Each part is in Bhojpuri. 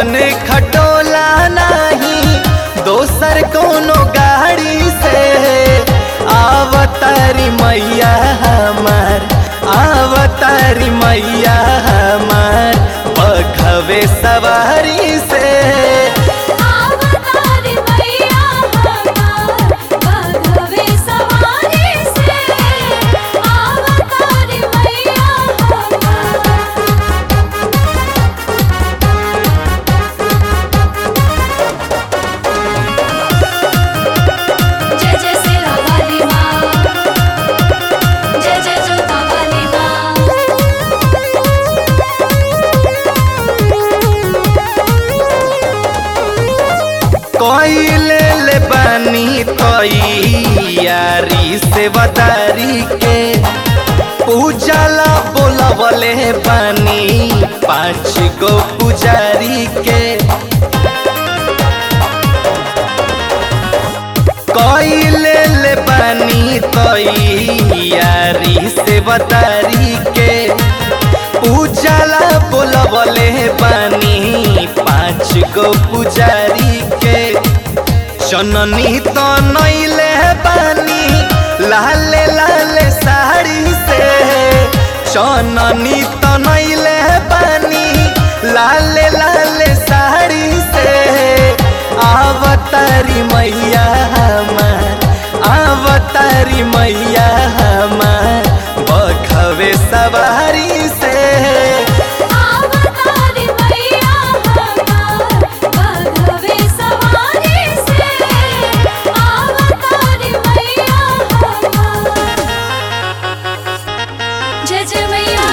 ऐसन खटोला नहीं दोसर कोनो गाड़ी से आवतारी मैया हमार आवतारी मैया हमार बघवे सवारी से आवतारी मैया हमार बघवे सवारी से आवतारी मैया हमार जय जय सिरा वाली माँ जय जय जोता वाली कोइले ले बानी तैयारी से वदारी के पूजला बोलवले बानी पाँच गो पुजारी के कोइले ले बानी तैयारी से वदारी के पूजला बोलवले बानी पाँच गो पुजारी के जननी तो नैले बानी लाले लाले साड़ी से जननी तो नैले बानी लाले लाले साड़ी से आवतारी मैया हमार आवतारी मैया हमार बखवे सवारी से आवतारी मैया हमार बघवे सवारी से आवतारी मैया हमार जय जय मैया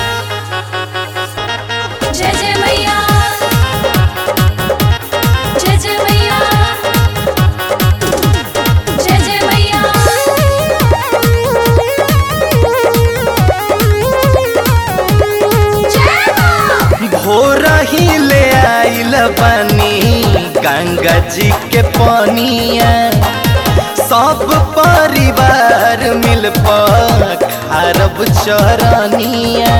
जय जय मैया जय जय मैया जय जय मैया भोर ही ले आइल बनी गंगा जी के पनिया सब परिवार मिल खारब चरनिया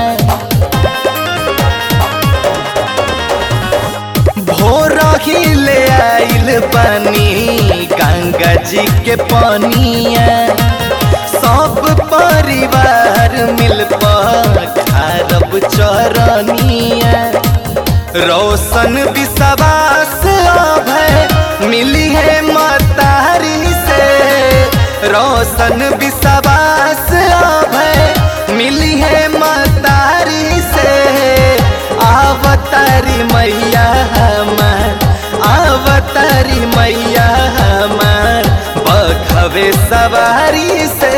भोर ही ले आइल बनी गंगा जी के पनिया सब परिवार मिल खारब चरनिया रोशन विश्वास अभय मिली है मतारी से रोशन विश्वास अभय मिली है मतारी से आवतारी मैया हमार आवतारी मैया हमार बघवे सवारी से